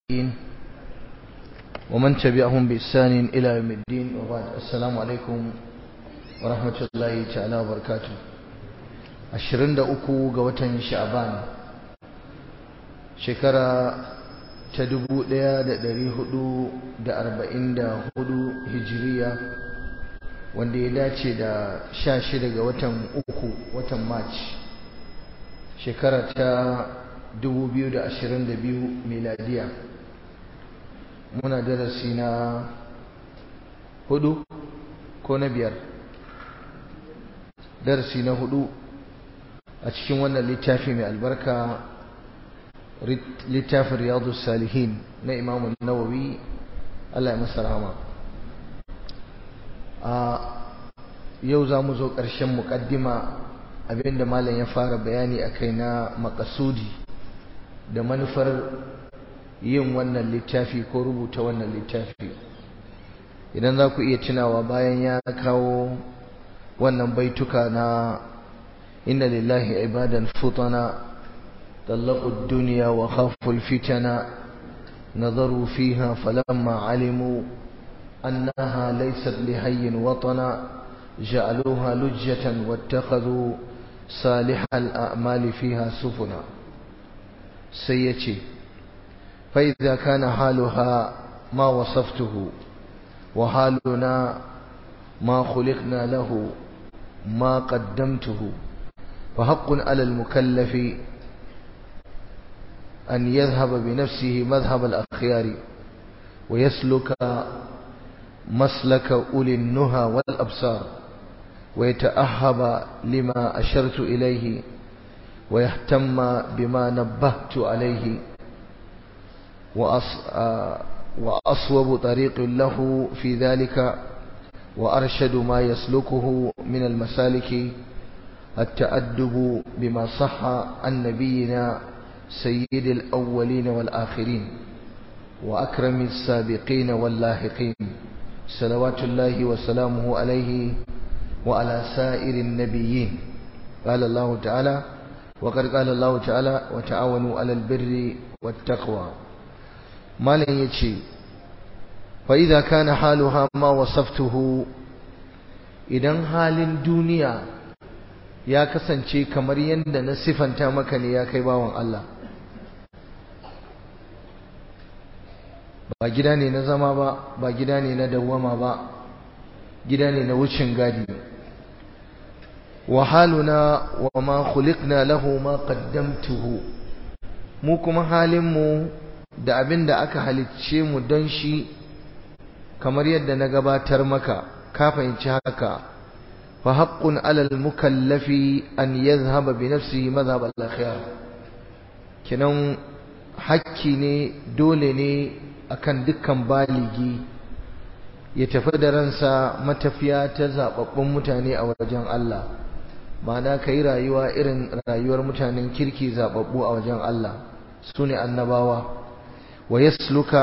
والتابعين ومن تبعهم بإحسان إلى يوم الدين وبعد السلام عليكم ورحمة الله تعالى وبركاته ashirin da uku ga watan sha'ban shekara ta dubu ɗaya da ɗari hudu da arba'in da hudu hijiriya wanda ya dace da sha shida ga watan uku watan march shekara ta dubu biyu da ashirin da biyu miladiya muna darasi na hudu ko na biyar darasi na hudu a cikin wannan littafi mai albarka littafin riyadu salihin na imamun nawawi Allah ya masa rahama a yau za mu zo ƙarshen muƙaddima abinda malam ya fara bayani a kai na makasudi da manufar yin wannan littafi ko rubuta wannan littafi idan za ku iya tunawa bayan ya kawo wannan baituka na إن لله عبادا فطنا طلقوا الدنيا وخافوا الفتن نظروا فيها فلما علموا أنها ليست لحي وطنا جعلوها لجة واتخذوا صالح الأعمال فيها سفنا سيتي فإذا كان حالها ما وصفته وحالنا ما خلقنا له ما قدمته فحق على المكلف أن يذهب بنفسه مذهب الأخيار ويسلك مسلك أولي النهى والأبصار ويتأهب لما أشرت إليه ويهتم بما نبهت عليه وأصوب طريق له في ذلك وأرشد ما يسلكه من المسالك التأدب بما صح عن نبينا سيد الأولين والآخرين وأكرم السابقين واللاحقين صلوات الله وسلامه عليه وعلى سائر النبيين قال الله تعالى وقد قال الله تعالى وتعاونوا على البر والتقوى ما لن يتشي فإذا كان حالها ما وصفته إذا حال الدنيا ya kasance kamar yadda na sifanta maka ne ya kai bawan Allah ba gida ne na zama ba ba gida ne na dawwama ba gida ne na wucin gadi wa haluna wa ma khuliqna lahu ma qaddamtuhu mu kuma halin mu da abin da aka halicce mu don shi kamar yadda na gabatar maka ka fahimci haka فحق على المكلف أن يذهب بنفسه مذهب الأخيار kenan hakki ne dole ne akan dukkan baligi ya tafi da ransa matafiya ta zababbun mutane a wajen Allah ma'ana ka yi rayuwa irin rayuwar mutanen kirki zababbu a wajen Allah su ne annabawa wa yasluka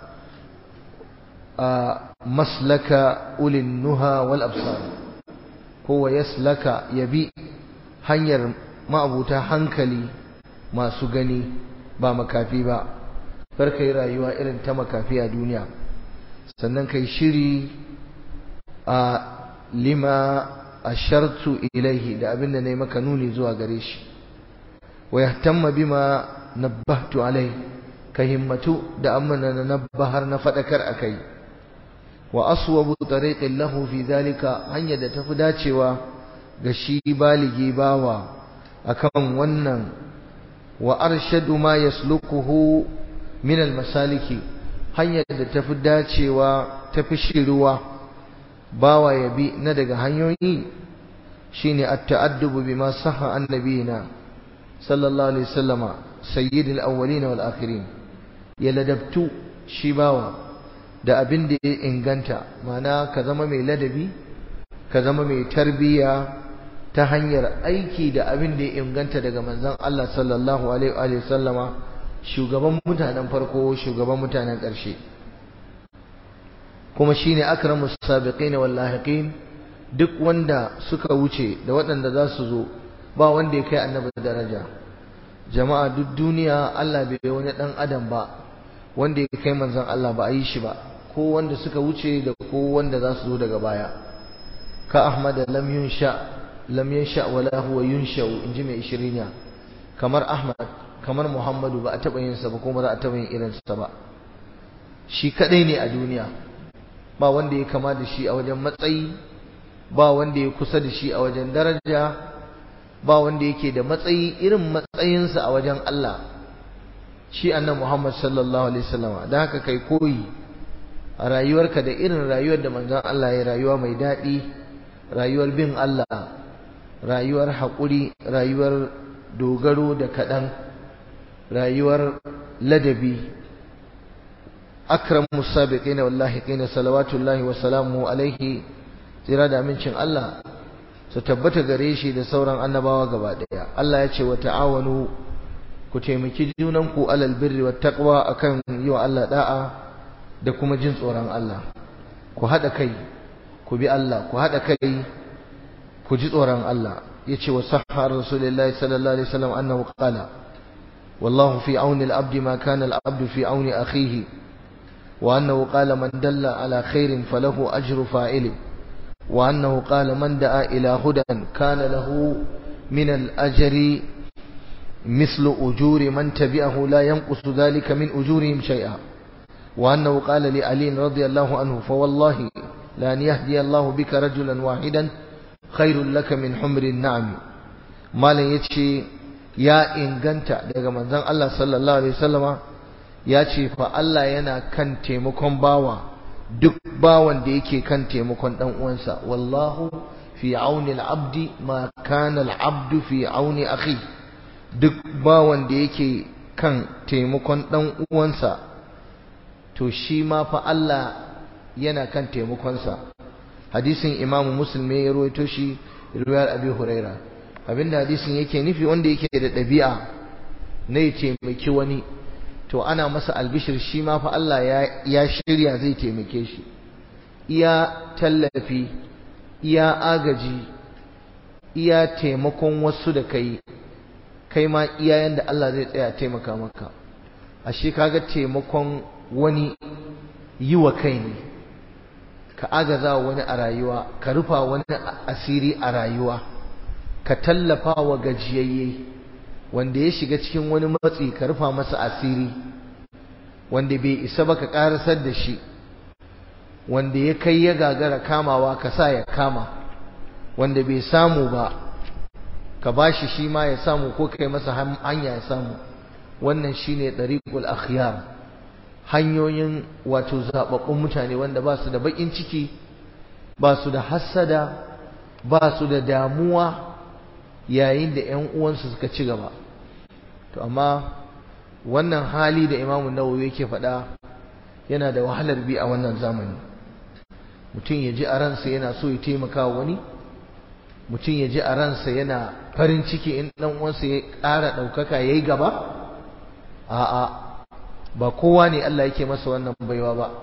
a maslaka ulin nuha wal absar ko wa yaslaka yabi hanyar ma'abuta hankali masu gani ba makafi ba kar yi rayuwa irin ta makafi a duniya sannan kai shiri a lima ashartu ilaihi da abinda nayi maka nuni zuwa gare shi wa yahtamma bima nabbahtu alai ka himmatu da amana na nabbahar na fadakar akai wa aswabu tariqin lahu fi zalika hanya da tafi dacewa ga shi baligi bawa akan wannan wa arshadu ma yaslukuhu min almasaliki hanya da tafi dacewa tafi shiruwa bawa ya bi na daga hanyoyi shine at-ta'addubu bima sahha annabiyina sallallahu alaihi wasallama sayyidil awwalin wal akhirin ya ladabtu shi bawa da abin da ya inganta mana ka zama mai ladabi ka zama mai tarbiyya ta hanyar aiki da abin da ya inganta daga manzon Allah sallallahu alaihi wa sallama shugaban mutanen farko shugaban mutanen ƙarshe kuma shine akramus sabiqin wal lahiqin duk wanda suka wuce da waɗanda za su zo ba wanda ya kai annabi daraja jama'a duk duniya Allah bai wani dan adam ba wanda ya kai manzon Allah ba a yi shi ba ko wanda suka wuce da ko wanda za su zo daga baya ka Ahmad lam yunsha lam yunsha wala huwa yunsha inji mai ishirinya kamar Ahmad kamar Muhammadu ba a taba yin sa ba kuma za a taba yin irin sa ba shi kadai ne a duniya ba wanda ya kama da shi a wajen matsayi ba wanda ya kusa da shi a wajen daraja ba wanda yake da matsayi irin matsayinsa a wajen Allah shi annabi Muhammad sallallahu alaihi wasallam da haka kai koyi a rayuwarka da irin rayuwar da manzon Allah ya rayuwa mai daɗi rayuwar bin Allah rayuwar haƙuri rayuwar dogaro da kaɗan rayuwar ladabi akramu sabiqin wallahi qina salawatullahi wa salamu alaihi tsira da amincin Allah su tabbata gare shi da sauran annabawa gaba daya Allah ya ce wa ta'awanu ku taimaki junanku alal birri wat taqwa akan yi wa Allah da'a da kuma jin tsoron Allah ku hada kai ku bi Allah ku hada kai ku ji tsoron Allah yace wa sahha rasulullahi sallallahu alaihi wasallam annahu qala wallahu fi auni al-abdi ma kana al-abdu fi auni akhihi wa annahu qala man dalla ala khairin falahu ajru fa'ili وأنه قال من دعا إلى هدى كان له من الأجر مثل أجور من تبعه لا ينقص ذلك من أجورهم شيئا وأنه قال لعلي رضي الله عنه فوالله لأن يهدي الله بك رجلا واحدا خير لك من حمر النعم ما لن يتشي يا إن قنت daga manzon Allah sallallahu alaihi wasallama ya ce fa Allah yana kan taimakon bawa duk bawan da yake kan taimakon dan uwansa wallahu fi auni al-abdi ma kana al-abdu fi auni akhi duk bawan da yake kan taimakon dan uwansa to shi ma fa Allah yana kan taimakonsa hadisin Imam Muslim ya rawaito shi riwayar Abi Huraira abinda hadisin yake nufi wanda yake da ɗabi'a na ya taimaki wani to ana masa albishir shi ma fa Allah ya shirya zai taimake shi iya tallafi iya agaji iya taimakon wasu da kai kai ma iya yanda Allah zai tsaya taimaka maka ashe kaga taimakon wani yi wa kai ne ka agaza wani a rayuwa ka rufa wani asiri a rayuwa ka tallafa wa gajiyayye wanda ya shiga cikin wani matsi ka rufa masa asiri wanda bai isa ba ka karasar da shi wanda ya kai ya gagara kamawa ka sa ya kama wanda bai samu ba ka bashi shi ma ya samu ko kai masa hanya ya samu wannan shine dariqul akhyar hanyoyin wato zababbun mutane wanda ba su da bakin ciki ba su da hassada ba su da damuwa yayin da ƴan uwansu suka ci gaba to amma wannan hali da Imam Nawawi yake faɗa yana da wahalar bi a wannan zamani mutum ya ji a ransa yana so ya taimaka wani mutum ya ji a ransa yana farin ciki in ɗan uwansa ya ƙara ɗaukaka ya yi gaba a'a ba kowa ne Allah yake masa wannan baiwa ba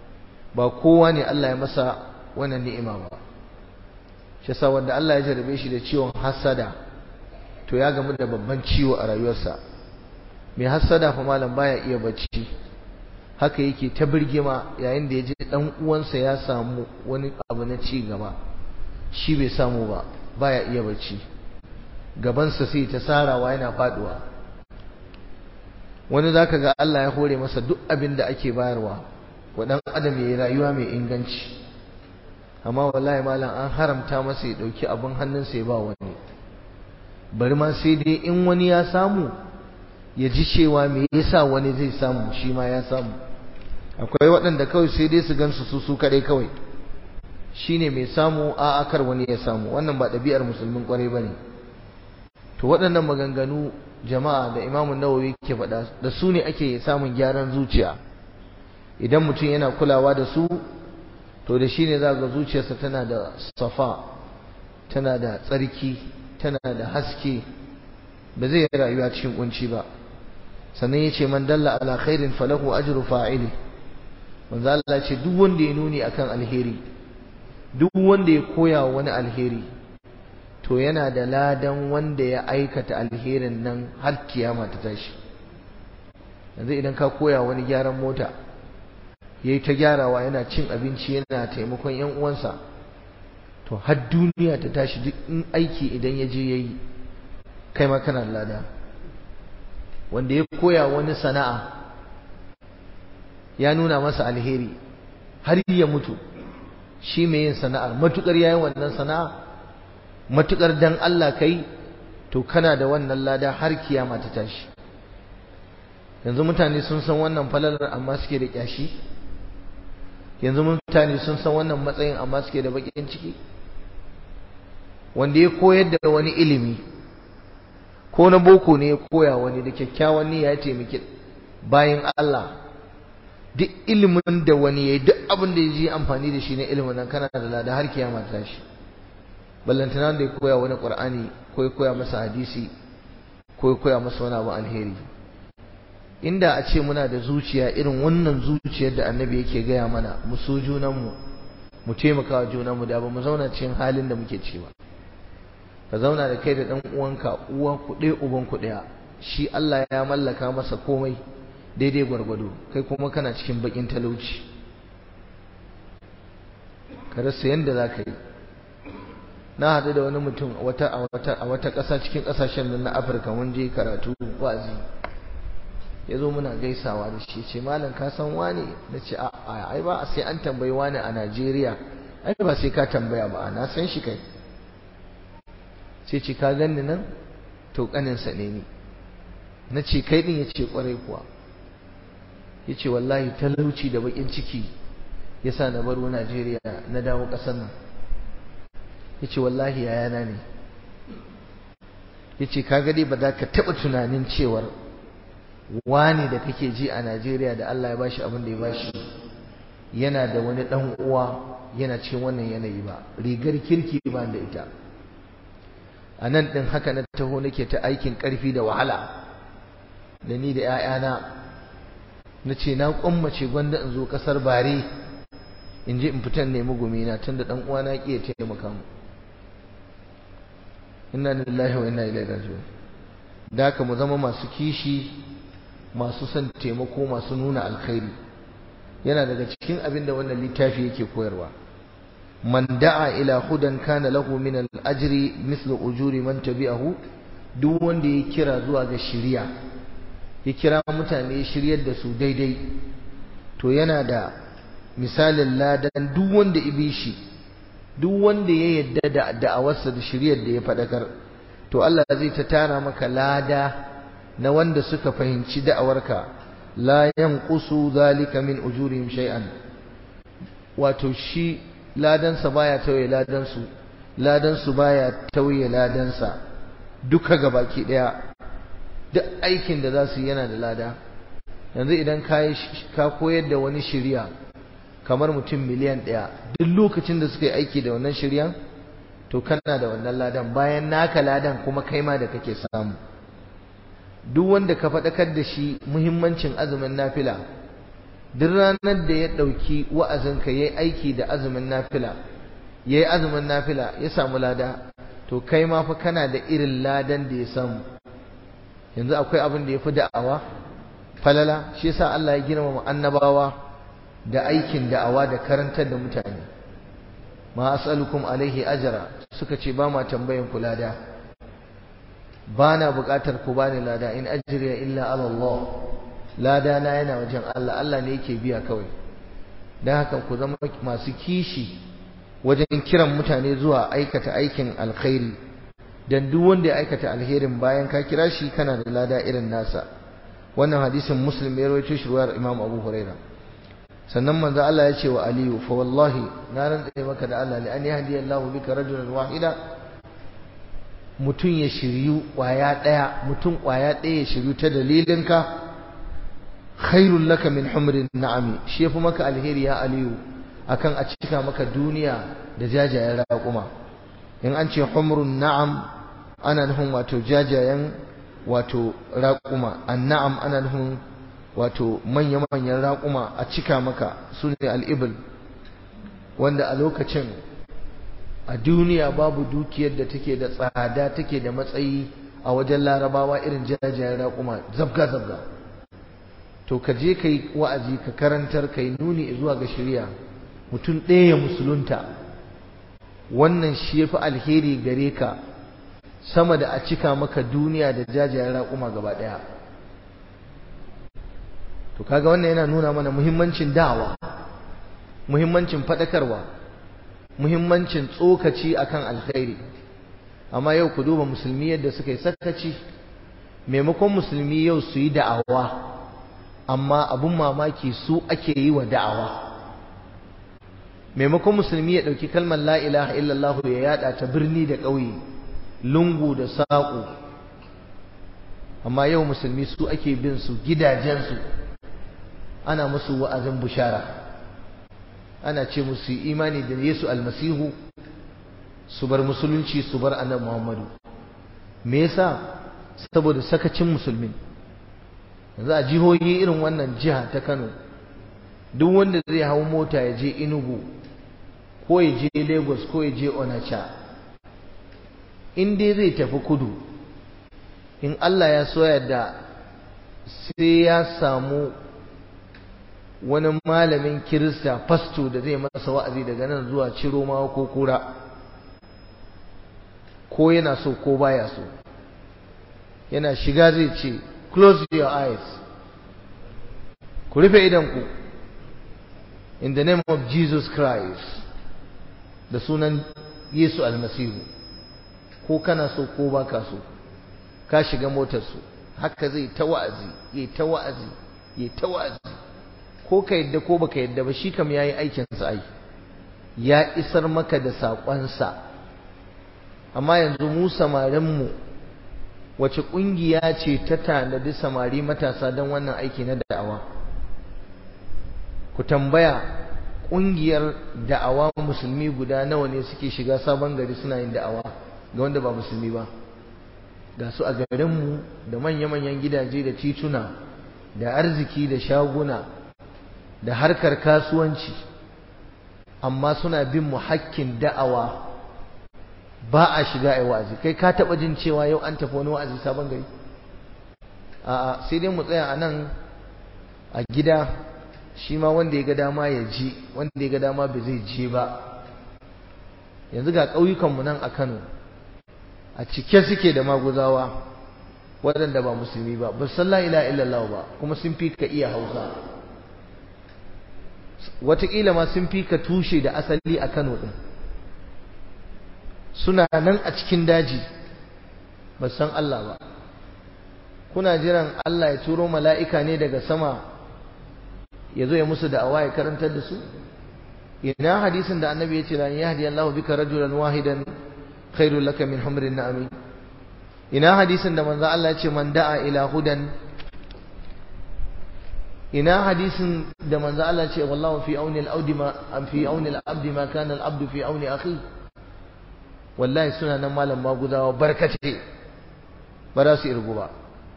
ba kowa ne Allah ya masa wannan ni'ima ba shi yasa wanda Allah ya jarabe shi da ciwon hasada to ya gamu da babban ciwo a rayuwarsa mai hasada fa malam baya iya bacci haka yake ta birgima yayin da ya ji dan uwansa ya samu wani abu na ci gaba shi bai samu ba baya iya bacci gabansa sai ta sarawa yana faduwa wani zaka ga Allah ya hore masa duk abin da ake bayarwa wa dan adam yayi rayuwa mai inganci amma wallahi malam an haramta masa ya dauki abin hannunsa ya ba wani bari ma sai dai in wani ya samu ya ji cewa me yasa wani zai samu shi ma ya samu akwai waɗanda kawai sai dai su gansu su su kadai kawai shine mai samu a akar wani ya samu wannan ba ɗabi'ar musulmin kwarai bane to waɗannan maganganu jama'a da Imam Nawawi ke faɗa da su ne ake samun gyaran zuciya idan mutum yana kulawa da su to da shine za ga zuciyarsa tana da safa tana da tsarki tana da haske ba zai rayuwa cikin kunci ba sannan yace man dalla ala khairin falahu ajru fa'ili manzo Allah ce duk wanda ya nuni akan alheri duk wanda ya koya wani alheri to yana da ladan wanda ya aikata alherin nan har kiyama ta tashi yanzu idan ka koya wani gyaran mota ya yi ta gyarawa yana cin abinci yana taimakon yan uwansa to har duniya ta tashi duk in aiki idan ya je ya yi kai ma kana lada wanda ya koya wani sana'a ya nuna masa alheri har ya mutu shi mai yin sana'ar matukar yayi wannan sana'a matukar dan Allah kai to kana da wannan lada har kiyama ta tashi yanzu mutane sun san wannan falalar amma suke da kyashi yanzu mutane sun san wannan matsayin amma suke da bakin ciki wanda ya koyar da wani ilimi ko na boko ne ya koya wani da kyakkyawan niyya ya taimaki bayan Allah duk ilimin da wani ya yi duk abin da ya ji amfani da shi na ilimin nan kana da lada har kiyama ta tashi ballantana da ya koya wani qur'ani ko ya koya masa hadisi ko ya koya masa wani abu alheri inda a ce muna da zuciya irin wannan zuciyar da annabi yake gaya mana mu so junanmu mu taimaka wa junanmu da ba mu zauna cikin halin da muke ci ba ka zauna da kai da ɗan uwanka uwa ku ɗaya uban ku ɗaya shi Allah ya mallaka masa komai daidai gwargwado kai kuma kana cikin bakin talauci ka rasa yadda za ka yi na haɗu da wani mutum a wata ƙasa cikin ƙasashen nan na afirka mun je karatu wazi ya zo muna gaisawa da shi ce malam ka san wane na ce a ai ba sai an tambayi wane a najeriya ai ba sai ka tambaya ba na san shi kai sai ce ka ganni nan to ƙaninsa ne ni na ce kai ɗin ya ce ƙwarai kuwa ya ce wallahi talauci da baƙin ciki ya sa na baro najeriya na dawo ƙasar nan ya ce wallahi yayana ne ya ce kaga dai ba za ka taɓa tunanin cewar wani da kake ji a najeriya da allah ya bashi abin da ya bashi yana da wani ɗan uwa yana cikin wannan yanayi ba rigar kirki ba da ita a nan ɗin haka na taho nake ta aikin ƙarfi da wahala da ni da 'ya'yana na ce na ƙwammace gwanda in zo ƙasar bare in je in fitan nemi gumina tun da ɗan uwana ƙi ya taimaka mu inna lillahi wa inna ilaihi raji'un da haka mu zama masu kishi masu son taimako masu nuna alkhairi yana daga cikin abin da wannan littafi yake koyarwa man da'a ila hudan kana lahu min al-ajri mislu ujuri man tabi'ahu duk wanda ya kira zuwa ga shiriya ya kira mutane ya shiryar da su daidai to yana da misalin ladan duk wanda ibi shi duk wanda ya yadda da da'awarsa da shiryar da ya fadakar to Allah zai ta tara maka lada na wanda suka fahimci da'awarka la yanqusu zalika min ujurihim shay'an wato shi ladansa baya tauye ladansu ladansu baya tauye ladansa duka gabaki daya duk aikin da za su yi yana da lada yanzu idan ka koyar da wani shirya kamar mutum miliyan ɗaya duk lokacin da suka yi aiki da wannan shiryan to kana da wannan ladan bayan naka ladan kuma kai ma da kake samu duk wanda ka faɗakar da shi muhimmancin azumin nafila duk ranar da ya ɗauki wa'azinka ya yi aiki da azumin nafila ya yi azumin nafila ya samu lada to kai ma fa kana da irin ladan da ya samu yanzu akwai abin da ya fi da'awa falala shi yasa Allah ya girmama annabawa da aikin da'awa da karantar da mutane ma as'alukum alaihi ajra suka ce ba ma tambayan ku lada ba na buƙatar ku bani lada in ajriya illa ala Allah lada na yana wajen Allah Allah ne yake biya kawai dan haka ku zama masu kishi wajen kiran mutane zuwa aikata aikin alkhairi dan duk wanda ya aikata alherin bayan ka kira shi kana da lada irin nasa wannan hadisin muslim ya rawaito shi ruwayar imam abu huraira sannan manzo Allah ya ce wa aliyu fa wallahi na rantsa maka da Allah li an yahdi Allahu bika rajulan wahida mutum ya shiryu kwaya daya mutum kwaya daya ya shiryu ta dalilinka khairul laka min humrin na'ami shi yafi maka alheri ya aliyu akan a cika maka duniya da jajayen raƙuma in an ce humrun na'am ana nufin wato jajayen wato raƙuma anna'am ana nufin wato manya-manyan raƙuma a cika maka su ne al'ibil wanda a lokacin a duniya babu dukiyar da take da tsada take da matsayi a wajen larabawa irin jajayen raƙuma zabga-zabga to ka je ka yi wa'azi ka karantar ka yi nuni zuwa ga shirya mutum ɗaya ya musulunta wannan shi ya fi alheri gare ka sama da a cika maka duniya da jajayen raƙuma gaba ɗaya to kaga wannan yana nuna mana muhimmancin da'awa muhimmancin faɗakarwa muhimmancin tsokaci akan alkhairi amma yau ku duba musulmi yadda suka yi sakaci maimakon musulmi yau su yi da'awa amma abun mamaki su ake yi wa da'awa maimakon musulmi ya ɗauki kalmar la ilaha illallah ya yada ta birni da ƙauye lungu da saƙo amma yau musulmi su ake bin su gidajensu ana musu wa'azin bushara ana ce musu imani da Yesu almasihu su bar musulunci su bar annabi Muhammadu me yasa saboda sakacin musulmin yanzu a jihohi irin wannan jiha ta Kano duk wanda zai hau mota ya je Enugu ko ya je Lagos ko ya je Onitsha in dai zai tafi kudu in Allah ya so yadda sai ya samu wani malamin kirista fasto da zai masa wa'azi daga nan zuwa Ciroma ko Kura ko yana so ko baya so yana shiga zai ce close your eyes ku rufe idanku in the name of Jesus Christ da sunan Yesu almasihu ko kana so ko baka so ka shiga motarsu haka zai ta wa'azi ya ta wa'azi ya ta wa'azi ko ka yadda ko baka yadda ba shi kam yayi aikin sa ai ya isar maka da saƙonsa amma yanzu mu samarin mu wace ƙungiya ce ta tanadi samari matasa don wannan aiki na da'awa ku tambaya ƙungiyar da'awa musulmi guda nawa ne suke shiga sabon gari suna yin da'awa ga wanda ba musulmi ba ga su a garinmu da manya-manyan gidaje da tituna da arziki da shaguna da harkar kasuwanci amma suna bin mu hakkin da'awa ba a shiga a wa'azi kai ka taɓa jin cewa yau an tafi wani wa'azi sabon gari a'a sai dai mu tsaya a nan a gida shi ma wanda ya ga dama ya ji wanda ya ga dama ba zai je ba yanzu ga ƙauyukanmu nan a Kano a cike suke da maguzawa waɗanda ba musulmi ba ba san la ilaha illallah ba kuma sun fi ka iya hausa wataƙila ma sun fi ka tushe da asali a Kano ɗin suna nan a cikin daji ba san Allah ba kuna jiran Allah ya turo mala'ika ne daga sama ya zo ya musu da'awa ya karantar da su ina hadisin da annabi ya ce la yahdi Allahu bika rajulan wahidan khairul laka min humrin na'ami ina hadisin da manzo Allah ya ce man da'a ila hudan ina hadisin da manzo Allah ya ce wallahu fi auni al-abdi ma am fi auni al-abdi ma kana al-abdu fi auni akhi wallahi suna nan malam maguzawa barkace ba za su irgu ba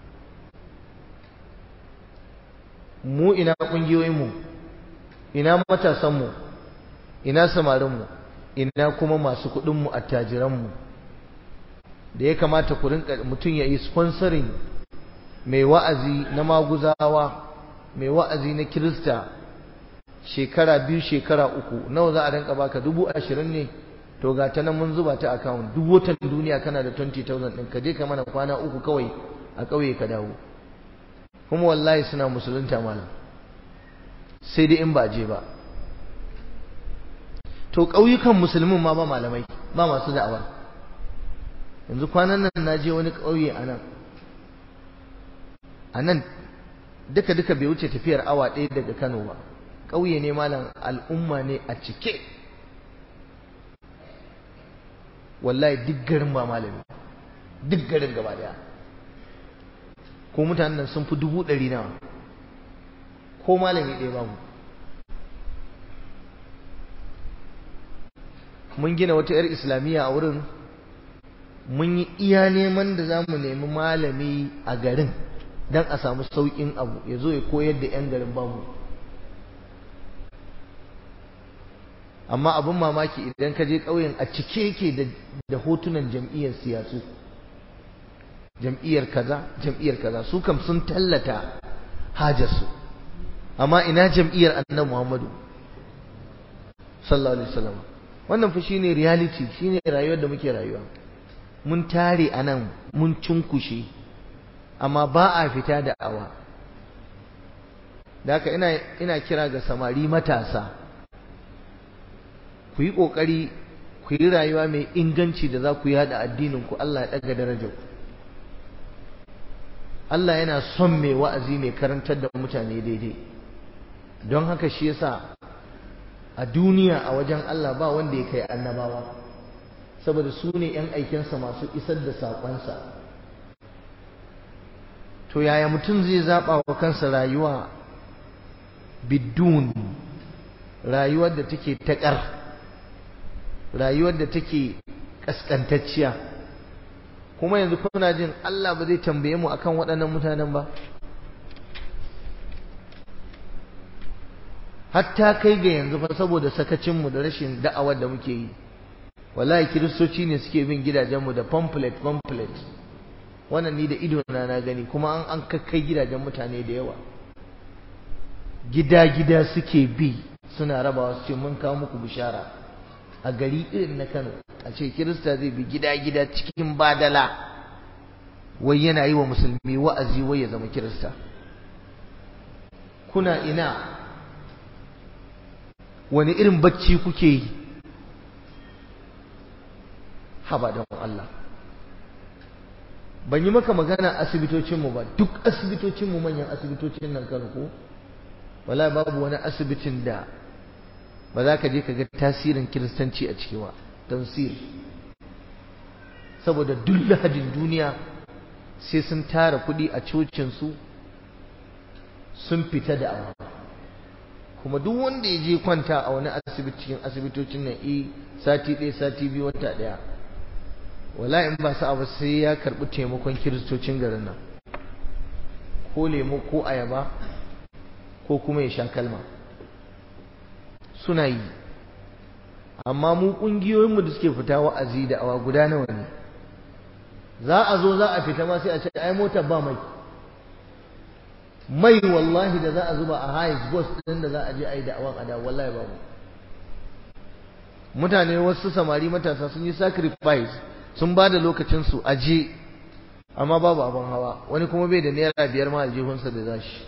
mu ina kungiyoyinmu ina matasanmu ina samarinmu ina kuma masu kuɗinmu attajiranmu da ya kamata ku rinka mutum ya yi sponsoring mai wa'azi na maguzawa mai wa'azi na kirista shekara biyu shekara uku nawa za a rinka baka dubu ashirin ne to ga ta nan mun zuba ta account duk watan duniya kana da 20,000 ɗin ka je ka mana kwana uku kawai a ƙauye ka dawo kuma wallahi suna musulunta malam sai dai in ba je ba to ƙauyukan musulmin ma ba malamai ba masu da'awa yanzu kwanan nan na je wani ƙauye a nan a nan duka duka bai wuce tafiyar awa ɗaya daga kano ba ƙauye ne malam al'umma ne a cike wallahi duk garin ba malami duk garin gaba daya ko mutanen nan sun fi dubu ɗari nawa ko malami ɗaya babu mun gina wata 'yar islamiyya a wurin mun yi iya neman da za mu nemi malami a garin don a samu sauƙin abu ya zo ya koyar da 'yan garin babu amma abin mamaki idan ka je ƙauyen a cike yake da hotunan jam'iyyar siyasu jam'iyyar kaza jam'iyyar kaza su kam sun tallata hajarsu amma ina jam'iyyar annabi Muhammadu sallallahu alaihi wasallam wannan fa shine reality shine rayuwar da muke rayuwa mun tare anan mun cunkushe amma ba a fita da awa da haka ina ina kira ga samari matasa ku yi kokari ku yi rayuwa mai inganci da za ku yi hada addinin ku Allah ya daga darajar ku Allah yana son mai wa'azi mai karantar da mutane daidai don haka shi yasa a duniya a wajen Allah ba wanda ya kai annabawa saboda su ne ‘yan aikinsa masu isar da saƙonsa to yaya mutum zai zaɓa wa kansa rayuwa bidun rayuwar da take taƙar rayuwar da take ƙasƙantacciya kuma yanzu kuna jin Allah ba zai tambaye mu akan waɗannan mutanen ba hatta kai ga yanzu fa saboda sakacinmu da rashin da'awar da muke yi wallahi kiristoci ne suke bin gidajenmu da pamphlet pamphlet wannan ni da ido na na gani kuma an an kakkai gidajen mutane da yawa gida gida suke bi suna rabawa su ce mun kawo muku bishara a gari irin na Kano a ce kirista zai bi gida gida cikin badala wai yana yi wa musulmi wa'azi wai ya zama kirista kuna ina wani irin bacci kuke yi haba don Allah ban yi maka magana asibitocinmu ba duk asibitocinmu manyan asibitocin nan kan ko wala babu wani asibitin da ba za ka je ka ga tasirin kiristanci a ciki ba tansir saboda duk lahadin duniya sai sun tara kuɗi a cocinsu sun fita da awa kuma duk wanda ya je kwanta a wani asibiti cikin asibitocin nan eh sati ɗaya sati biyu wata ɗaya wala in ba sa ba sai ya karɓi taimakon kiristocin garin nan ko lemo ko ayaba ko kuma ya sha kalma suna yi amma mu ƙungiyoyinmu da suke fita wa'azi da awa guda nawa ne za a zo za a fita ma sai a ce ai motar ba mai mai wallahi da za a zuba a highest bus din da za a je a yi da'awan a da wallahi babu mutane wasu samari matasa sun yi sacrifice sun ba da lokacinsu a je amma babu abin hawa wani kuma bai da naira biyar ma aljihunsa da za shi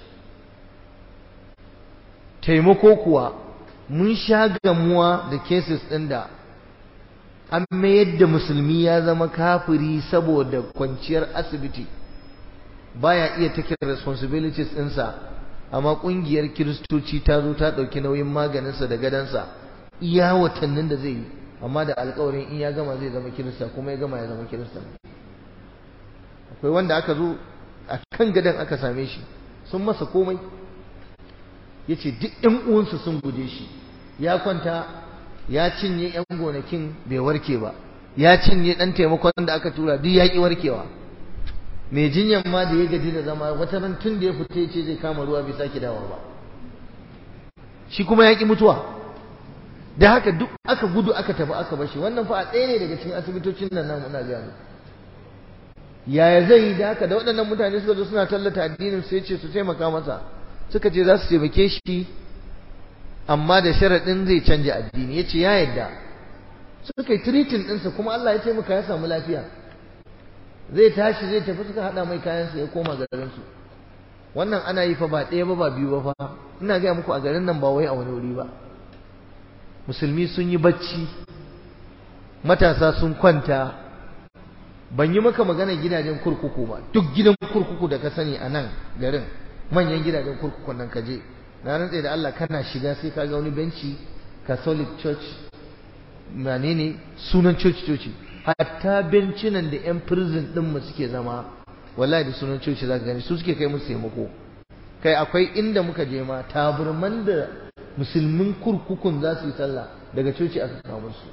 taimako kuwa mun sha gamuwa da cases ɗin da an mayar da musulmi ya zama kafiri saboda kwanciyar asibiti baya iya take responsibilities ɗinsa amma ƙungiyar kiristoci ta zo ta ɗauki nauyin maganinsa da gadansa iya watannin da zai yi amma da alƙawarin in ya gama zai zama kirista kuma ya gama ya zama kirista akwai wanda aka zo a kan gadan aka same shi sun masa komai ya ce duk ‘yan uwansu sun guje shi ya kwanta ya cinye ‘yan gonakin bai warke ba ya cinye ɗan taimakon da aka tura duk ya ƙi warkewa mai jinyan ma da ya gaji da zama wata ran tun da ya fita ya ce zai kama ruwa bai sake dawa ba shi kuma ya ƙi mutuwa da haka duk aka gudu aka tafi aka bashi wannan fa a ɗaya ne daga cikin asibitocin nan namu ina gaya yaya zai yi da haka da waɗannan mutane suka zo suna tallata addinin sai ce su taimaka masa suka ce za su taimake shi amma da sharaɗin zai canja addini ya ce ya yadda suka yi tiritin ɗinsa kuma Allah ya taimaka ya samu lafiya zai tashi zai tafi suka haɗa mai kayansa ya koma garinsu wannan ana yi fa ba ɗaya ba ba biyu ba fa ina gaya muku a garin nan ba wai a wani wuri ba musulmi sun yi bacci matasa sun kwanta ban yi maka magana gidajen kurkuku ba duk gidan kurkuku da ka sani a nan garin manyan gidajen kurkukun nan kaje na rantse da Allah kana shiga sai ka ga wani benci Catholic Church menene sunan coci coci hatta bencinan da yan prison din mu suke zama wallahi da sunan coci zaka gani su suke kai musu taimako kai akwai inda muka je ma taburman da musulmin kurkukun za su yi sallah daga coci aka kawo musu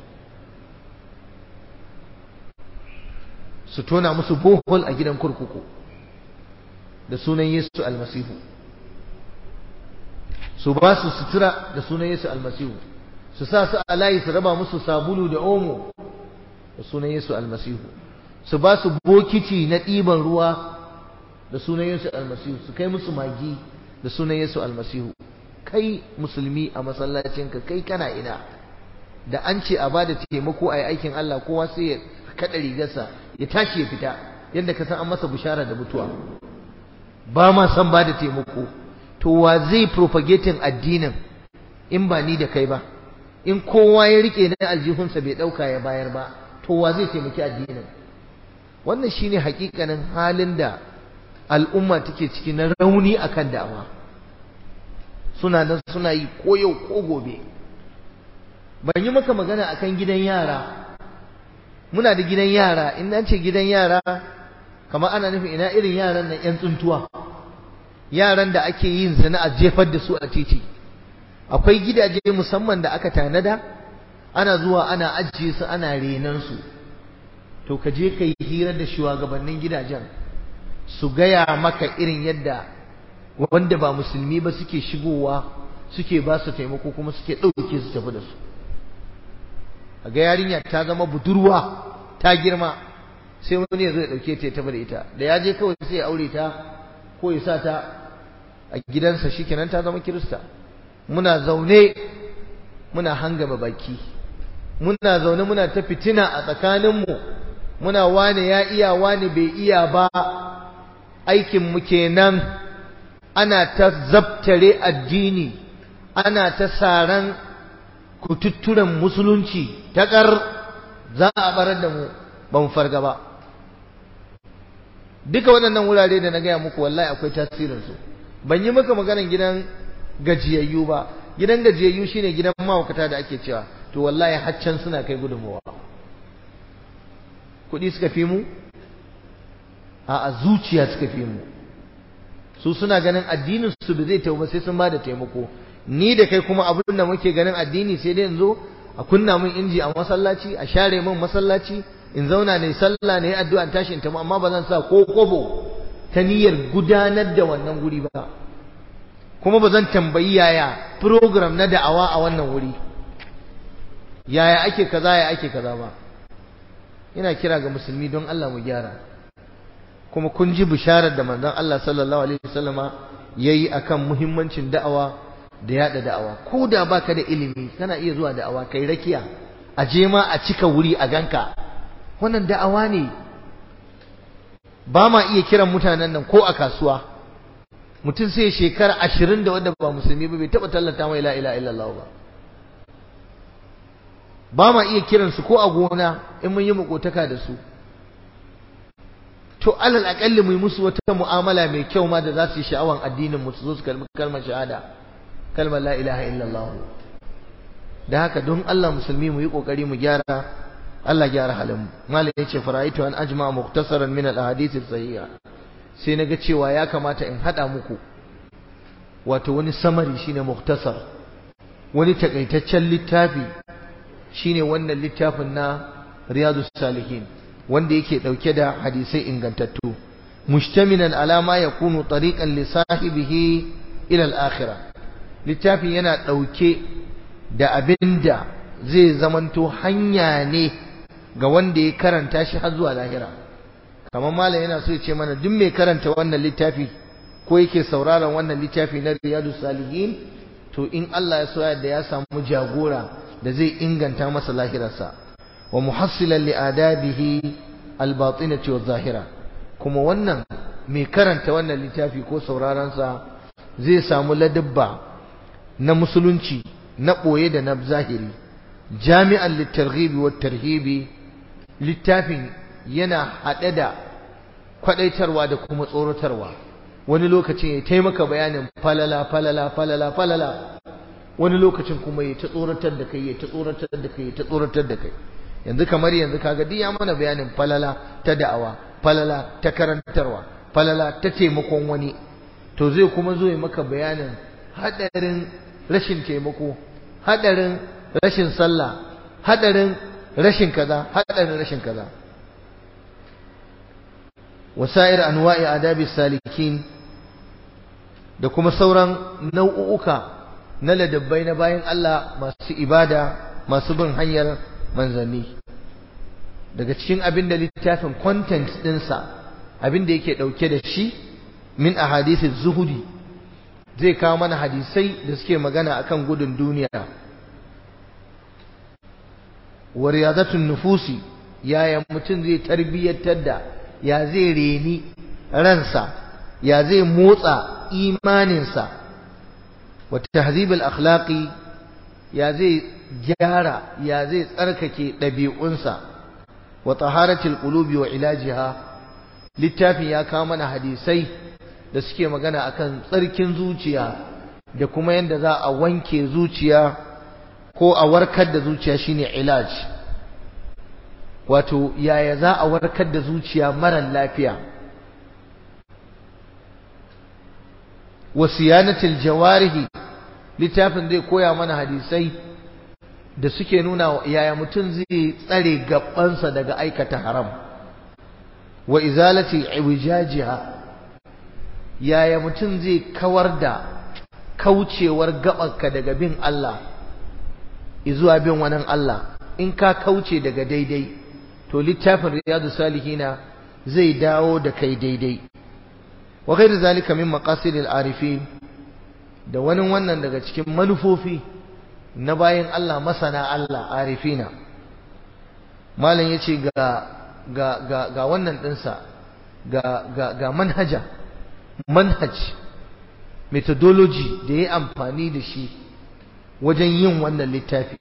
su tona musu bohol a gidan kurkuku da sunan Yesu almasihu su ba su sutura da sunan Yesu almasihu su sa su a layi su raba musu sabulu da omo da sunan Yesu almasihu su ba su bokiti na ɗiban ruwa da sunan Yesu almasihu su kai musu magi da sunan Yesu almasihu kai musulmi a masallacinka kai kana ina da an ce a bada taimako a yi aikin Allah kowa sai ya kaɗa rigarsa ya tashi ya fita yadda ka san an masa bishara da mutuwa ba ma san bada taimako to wa zai propagating addinin in ba ni da kai ba in kowa ya rike na aljihunsa bai ɗauka ya bayar ba to wa zai taimaki addinin wannan shine hakikanin halin da al'umma take ciki na rauni akan da'awa suna nan suna yi ko yau ko gobe ban yi maka magana akan gidan yara muna da gidan yara in an ce gidan yara kamar ana nufin ina irin yaran nan yan tsuntuwa yaran da ake yin zina a jefar da su a titi akwai gidaje musamman da aka tanada ana zuwa ana ajiye su ana renan su to ka je ka yi hira da shugabannin gidajen su gaya maka irin yadda wanda ba musulmi ba suke shigowa suke ba su taimako kuma suke ɗauke su tafi da su a ga yarinya ta zama budurwa ta girma sai wani ya zo ya ɗauke ta ya tafi da ita da ya je kawai sai ya aure ta ko ya sa ta a gidansa shikenan ta zama kirista muna zaune muna hangama baki muna zaune muna ta fitina a tsakaninmu muna wane ya iya wane bai iya ba aikinmu kenan ana ta zabtare addini ana ta saran kututturen musulunci ta ƙar za a barar da mu ba mu farga ba duka waɗannan wurare da na gaya muku wallahi akwai tasirinsu ban yi maka maganan gidan gajiyayyu ba gidan gajiyayyu shine gidan mahaukata da ake cewa to wallahi haccan suna kai gudunmawa kuɗi suka fi mu a zuciya suka fi mu su suna ganin addinin su ba zai tauba sai sun bada taimako ni da kai kuma abin da muke ganin addini sai dai in zo a kunna min inji a masallaci a share min masallaci in zauna ne sallah ne addu'a tashi in tamu amma ba zan sa ko kobo ta niyyar gudanar da wannan guri ba kuma ba zan tambayi yaya program na da'awa a wannan wuri yaya ake kaza ya ake kaza ba ina kira ga musulmi don Allah mu gyara kuma kun ji bisharar da manzon Allah sallallahu alaihi wasallama yayi akan muhimmancin da'awa da yada da'awa ko da baka da ilimi kana iya zuwa da'awa kai rakiya a je ma a cika wuri a ganka wannan da'awa ne ba ma iya kiran mutanen nan ko a kasuwa mutum sai shekara ashirin da wanda ba musulmi ba bai taɓa tallata mai la ilaha illallah ba ba ma iya kiransu ko a gona in mun yi makotaka da su to alal akalli mu yi musu wata mu'amala mai kyau ma da za su yi sha'awan addinin mu su zo su kalmi kalmar shahada kalmar la ilaha illallah da haka don Allah musulmi mu yi kokari mu gyara Allah gyara halin mu malam yace faraitu an ajma muktasaran min al ahadith sahiha sai naga cewa ya kamata in hada muku wato wani samari shine muktasar wani takaitaccen littafi shine wannan littafin na riyadus salihin wanda yake dauke da hadisai ingantattu mushtamilan ala ma yakunu tariqan li sahibihi ila al-akhirah littafin yana dauke da abinda zai zamanto hanya ne ga wanda ya karanta shi har zuwa lahira kamar malam yana so ya ce mana duk mai karanta wannan littafi ko yake sauraron wannan littafi na riyadus salihin to in Allah ya so da ya samu jagora da zai inganta masa lahirarsa wa muhassilan li adabihi albatinati zahira kuma wannan mai karanta wannan littafi ko sauraron sa zai samu ladabba na musulunci na boye da na zahiri jami'an litarghibi wat tarhibi littafin yana hade da kwadaitarwa da kuma tsoratarwa wani lokacin ya taimaka bayanin falala falala falala falala wani lokacin kuma ya ta tsoratar da kai ya ta tsoratar da kai ya ta tsoratar da kai yanzu kamar yanzu kaga duk ya mana bayanin falala ta da'awa falala ta karantarwa falala ta taimakon wani to zai kuma zo ya maka bayanin hadarin rashin taimako hadarin rashin sallah hadarin rashin kaza hadarin rashin kaza wasa'ir anwa'i adabi salikin da kuma sauran nau'uka na ladabbai na bayan Allah masu ibada masu bin hanyar manzanni daga cikin abin da littafin content ɗinsa abin da yake ɗauke da shi min ahadisi zuhudi zai kawo mana hadisai da suke magana akan gudun duniya wa riyadatun nufusi yaya mutum zai tarbiyyantar da ya zai reni ransa ya zai motsa imaninsa wa tahzibul akhlaqi ya zai gyara ya zai tsarkake ɗabi'unsa wa taharatul qulubi wa ilajiha littafin ya kawo mana hadisai da suke magana akan tsarkin zuciya da kuma yadda za a wanke zuciya ko a warkar da zuciya shine ilaj wato yaya za a warkar da zuciya mara lafiya wa siyanatil jawarihi littafin zai koya mana hadisai da suke nuna yaya mutum zai tsare gabansa daga aikata haram wa izalati iwijajiha yaya mutum zai kawar da kaucewar gabanka daga bin Allah izuwa bin wani Allah in ka kauce daga daidai to littafin riyadu salihina zai dawo da kai daidai wa ghairu zalika min maqasidil arifin da wani wannan daga cikin manufofi na bayan Allah masana Allah arifina malam yace ga ga ga ga wannan dinsa ga ga ga manhaja manhaj methodology da ya amfani da shi wajen yin wannan littafi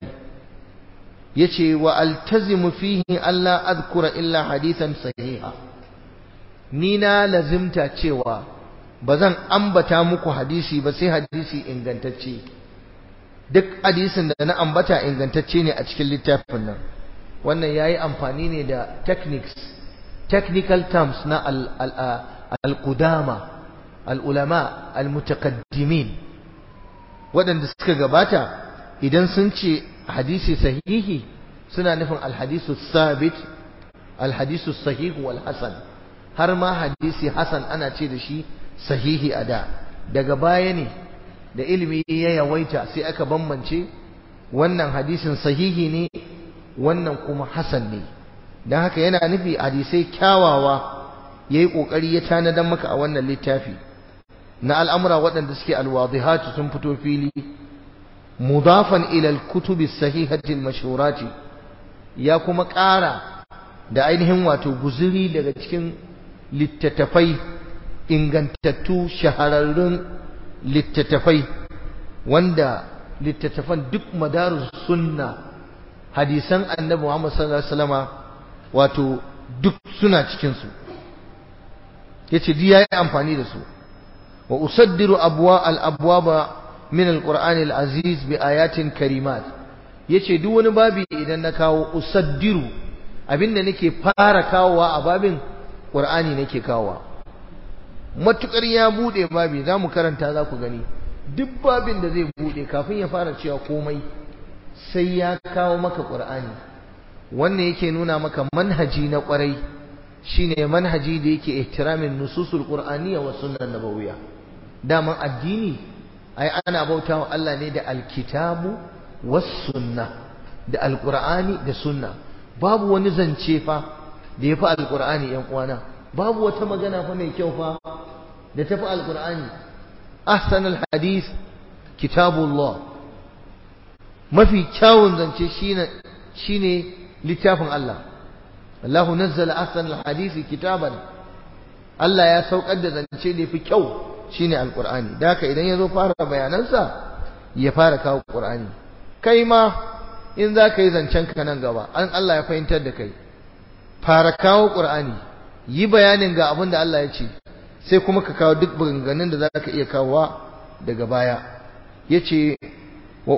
yace wa altazimu fihi alla adhkura illa hadithan sahiha ni na lazimta cewa bazan ambata muku hadisi ba sai hadisi ingantacce duk hadisin da na ambata ingantacce ne a cikin littafin nan wannan yayi amfani ne da techniques technical terms na al-qudama al-ulama al-mutaqaddimin waɗanda suka gabata idan sun ce hadisi sahihi suna nufin alhadisu sabit alhadisu sahihu wal hasan har ma hadisi hasan ana ce da shi sahihi a da daga baya ne da ilimi ya yawaita sai aka bambance wannan hadisin sahihi ne wannan kuma hasan ne don haka yana nufi hadisai kyawawa ya yi ƙoƙari ya tanadan maka a wannan littafi na al'amura waɗanda suke alwadihatu sun fito fili mudafan ilal kutubi sahihati mashhurati ya kuma ƙara da ainihin wato guzuri daga cikin littattafai ingantattu shahararrun littattafai wanda littattafan duk madarus sunna hadisan annabi Muhammad sallallahu alaihi wasallama wato duk suna cikin su yace di yayi amfani da su wa usaddiru abwa al abwaba min al qur'an al aziz bi ayatin karimat yace duk wani babi idan na kawo usaddiru abinda nake fara kawowa a babin qur'ani nake kawowa matukar ya bude babi zamu karanta za ku gani duk babin da zai bude kafin ya fara cewa komai sai ya kawo maka qur'ani wannan yake nuna maka manhaji na kwarai shine manhaji da yake ihtiramin nususul qur'aniyya wa sunnah nabawiyya daman addini ai ana bautawa Allah ne da alkitabu was sunnah da alqur'ani da sunna babu wani zance fa da yafi alqur'ani yan uwana babu wata magana fa mai kyau fa da tafi alqur'ani ahsanul hadith kitabullah mafi kyawun zance shine shine littafin Allah Allahu nazzala ahsanul hadisi kitaban Allah ya saukar da zance da yafi kyau shine alqur'ani da haka idan yazo fara bayanansa ya fara kawo qur'ani kai ma in za ka yi zancen ka nan gaba an Allah ya fahimtar da kai fara kawo qur'ani yi bayanin ga abin da Allah ya ce sai kuma ka kawo duk maganganun da za ka iya kawowa daga baya yace wa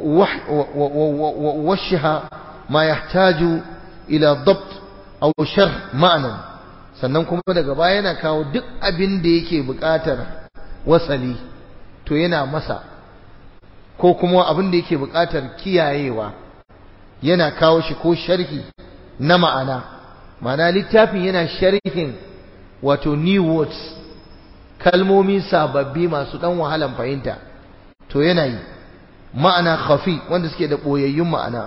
washiha ma yahtaju ila dabt aw sharh ma'nan sannan kuma daga baya yana kawo duk abin da yake buƙatar wasali to yana masa ko kuma abin da yake buƙatar kiyayewa yana kawo shi ko sharhi na ma'ana ma'ana littafin yana sharhin wato new words kalmomi sababbi masu dan wahalan fahimta to yana yi ma'ana khafi wanda suke da boyayyun ma'ana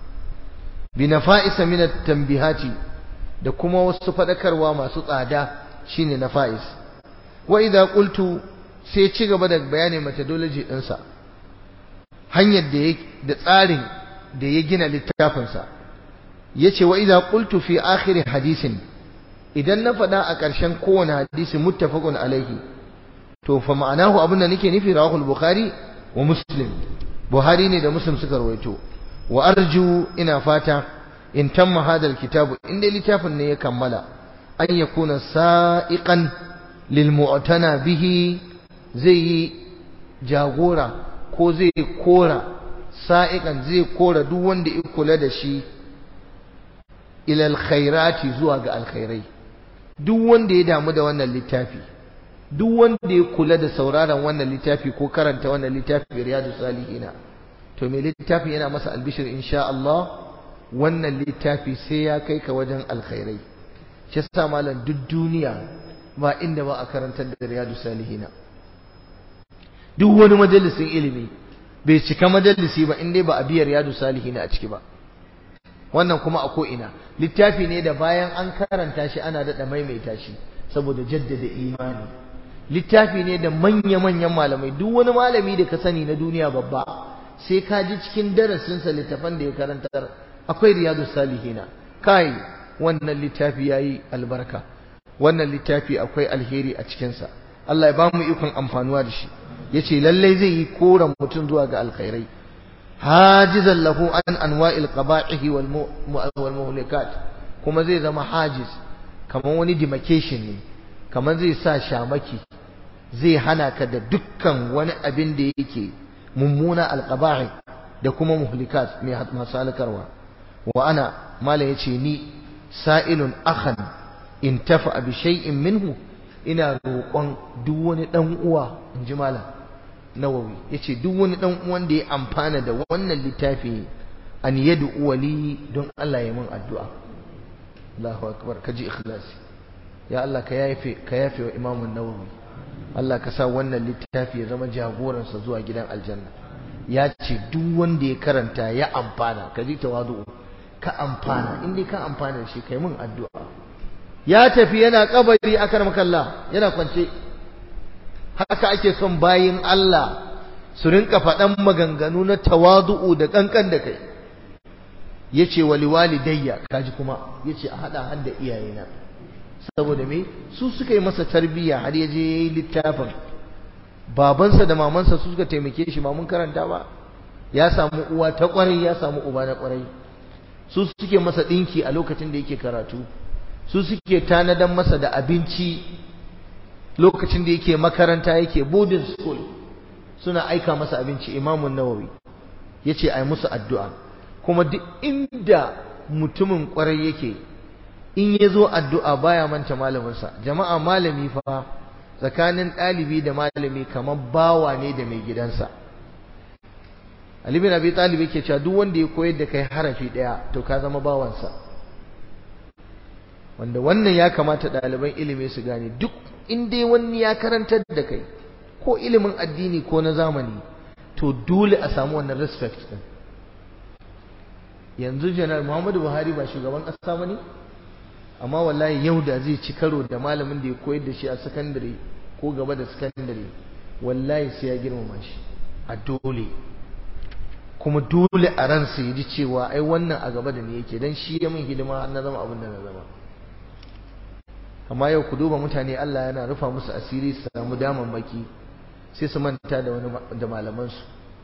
bi nafa'isa min at-tanbihati da kuma wasu fadakarwa masu tsada shine nafa'is wa idza qultu sai ya ci gaba da bayanin methodology ɗinsa hanyar da ya da tsarin da ya gina littafinsa ya ce wa idza qultu fi akhir hadisin idan na faɗa a ƙarshen kowane hadisi muttafaqun alaihi to fa ma'anahu abinda nake nufi rawahul bukhari wa muslim buhari ne da muslim suka rawaito wa arju ina fata in tamma hadal kitabu in dai littafin ne ya kammala an yakuna sa'iqan lil mu'tana bihi zai yi jagora ko zai kora sa'iqan zai kora duk wanda ya kula da shi ila alkhairati zuwa ga alkhairai duk wanda ya damu da wannan littafi duk wanda ya kula da sauraron wannan littafi ko karanta wannan littafi riyadu salihina to mai littafin yana masa albishir insha Allah wannan littafi sai ya kai ka wajen alkhairai shi yasa malam duk duniya ba inda ba a karantar da riyadu salihina duk wani majalisin ilimi bai cika majalisi ba in dai ba a biya riyadu salihina a ciki ba wannan kuma a ko'ina littafi ne da bayan an karanta shi ana daɗa maimaita shi saboda jaddada imani littafi ne da manya-manyan malamai duk wani malami da ka sani na duniya babba sai ka ji cikin darasinsa littafan da ya karantar akwai riyadu salihina kai wannan littafi ya yi albarka wannan littafi akwai alheri a cikinsa Allah ya ba mu ikon amfanuwa da shi ya ce lallai zai yi koren mutum zuwa ga alkhairai hajizan lahu an anwa'il qaba'ihi wal muhlikat kuma zai zama hajiz kamar wani demarcation ne kamar zai sa shamaki zai hana ka da dukkan wani abin da yake mummuna alqaba'i da kuma muhlikat mai masu halkarwa wa ana mala yace ni sa'ilun akhan in tafa bi shay'in minhu ina roƙon duk wani dan uwa in ji malam nawawi yace duk wani dan uwan da ya amfana da wannan littafi an yadu wali don Allah ya mun addu'a Allahu akbar kaji ikhlasi ya Allah ka yafe ka yafe wa Imam nawawi Allah ka sa wannan littafi ya zama jagoransa zuwa gidan aljanna ya ce duk wanda ya karanta ya amfana kaji tawadu ka amfana in dai ka amfana shi kai mun addu'a ya tafi yana kabari akar makalla yana kwance haka ake son bayin Allah su rinka faɗan maganganu na tawadu'u da kankan da kai yace wali walidayya kaji kuma yace a hada har da iyayena saboda me su suka yi masa tarbiyya har ya je yayi littafin babansa da mamansa su suka taimake shi ba mun karanta ba ya samu uwa ta kwarai ya samu uba na kwarai su suke masa dinki a lokacin da yake karatu su suke tanadan masa da abinci lokacin da yake makaranta yake boarding school suna aika masa abinci imamun nawawi yace ai musu addu'a kuma duk inda mutumin kwarai yake in ya zo addu'a baya manta malaminsa jama'a malami fa tsakanin ɗalibi da malami kamar bawa ne da mai gidansa Ali bin Abi Talib yake cewa duk wanda ya koyar da kai harafi ɗaya to ka zama bawansa wanda wannan ya kamata ɗaliban ilimi su gane duk in dai wani ya karantar da kai ko ilimin addini ko na zamani to dole a samu wannan respect din yanzu janar Muhammadu Buhari ba shugaban ƙasa ba ne amma wallahi yau da zai ci karo da malamin da ya koyar da shi a sakandare ko gaba da sakandare wallahi sai ya girmama shi a dole kuma dole a ransa ya ji cewa ai wannan a gaba da ni yake dan shi ya min hidima na zama abin da na zama amma yau ku duba mutane Allah yana rufa musu asiri su samu damammaki sai su manta da wani da malamansu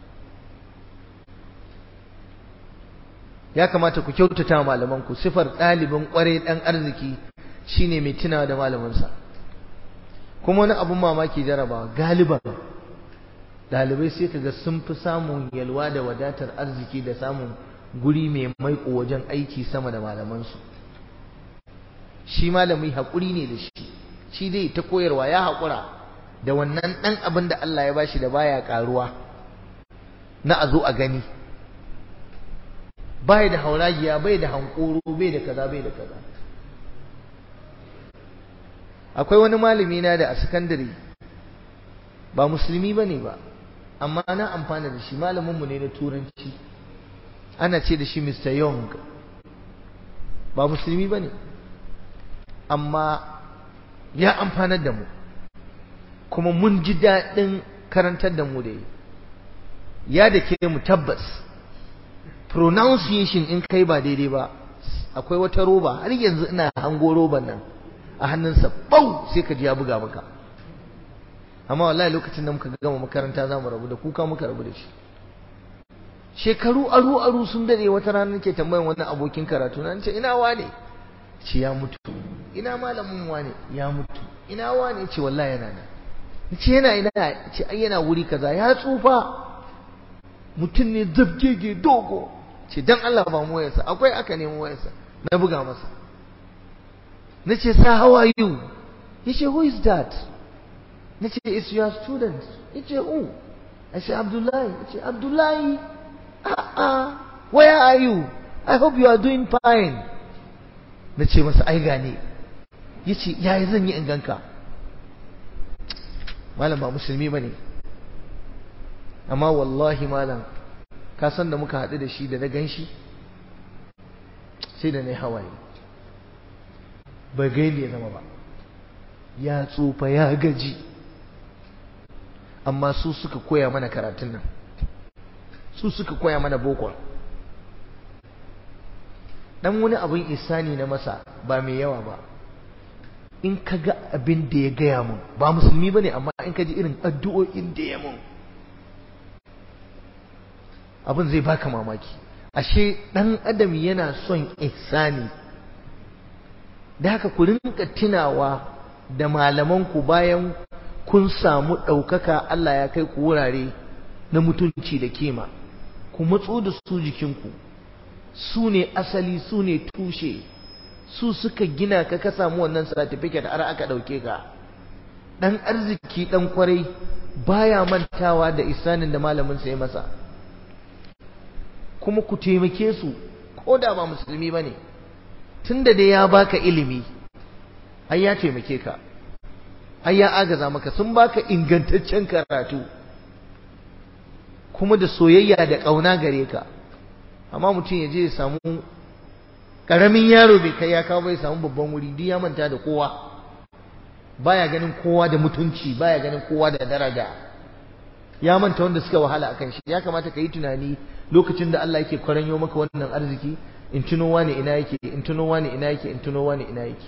ya kamata ku kyautata malamanku sifar ɗalibin ƙwarai ɗan arziki shine mai tunawa da malamansa kuma wani abun mamaki jarabawa galiban ɗalibai sai kaga sun fi samun yalwa da wadatar arziki da samun guri mai maiko wajen aiki sama da malamansu shi malami haƙuri ne da shi shi dai ta koyarwa ya haƙura da wannan ɗan abin da Allah ya bashi da baya ƙaruwa na a zo a gani bai da hauragiya bai da hankoro bai da kaza bai da kaza akwai wani malami na da a sakandare ba musulmi bane ba amma na amfana da shi malamin mu ne na turanci ana ce da shi Mr. Young ba musulmi bane amma ya amfanar da mu kuma mun ji daɗin karantar da mu da yi ya da ke mu tabbas pronunciation in kai ba daidai ba akwai wata roba har yanzu ina hango roban nan a hannunsa bau sai ka ji ya buga maka amma wallahi lokacin da muka gama makaranta za mu rabu da kuka muka rabu da shi shekaru aru aru sun dade wata rana nake tambayan wannan abokin karatu na ce ina wane ce ya mutu ina malamin wane ya mutu ina wane ce wallahi yana nan ce yana ina ce ai yana wuri kaza ya tsufa mutum ne zabgege dogo ce dan Allah ba mu wayarsa akwai aka nemi wayarsa na buga masa nace sa how are you yace who is that nace it's your student yace who I say Abdullahi yace Abdullahi ah ah where are you I hope you are doing fine nace masa ai gane yace yayi zan yi in ganka malam ba musulmi bane amma wallahi malam ka san da muka haɗu da shi da na gan shi sai da na yi hawaye bai gaini ya zama ba ya tsufa ya gaji amma su suka koya mana karatun nan su suka koya mana boko dan wani abin isani na masa ba mai yawa ba in ka ga abin da ya gaya mun ba musulmi ba ne amma in ka ji irin addu'o'in da ya mun abin zai baka mamaki ashe dan adam yana son ihsani da haka ku rinka tunawa da malaman ku bayan kun samu ɗaukaka Allah ya kai ku wurare na mutunci da kima ku matso da su jikinku su ne asali su ne tushe su suka gina ka ka samu wannan certificate har aka ɗauke ka ɗan arziki ɗan kwarai baya mantawa da isanin da malamin sa ya masa kuma ku taimake su ko da ba musulmi bane tunda da ya baka ilimi ai ya taimake ka ai ya agaza maka sun baka ingantaccen karatu kuma da soyayya da ƙauna gare ka amma mutum ya je ya samu ƙaramin yaro bai kai ya kawo bai samu babban wuri duk ya manta da kowa baya ganin kowa da mutunci baya ganin kowa da daraja ya manta wanda suka wahala akan shi ya kamata ka yi tunani lokacin da Allah yake kwaranyo maka wannan arziki in tuno wani ina yake in tuno wani ina yake in tuno wani ina yake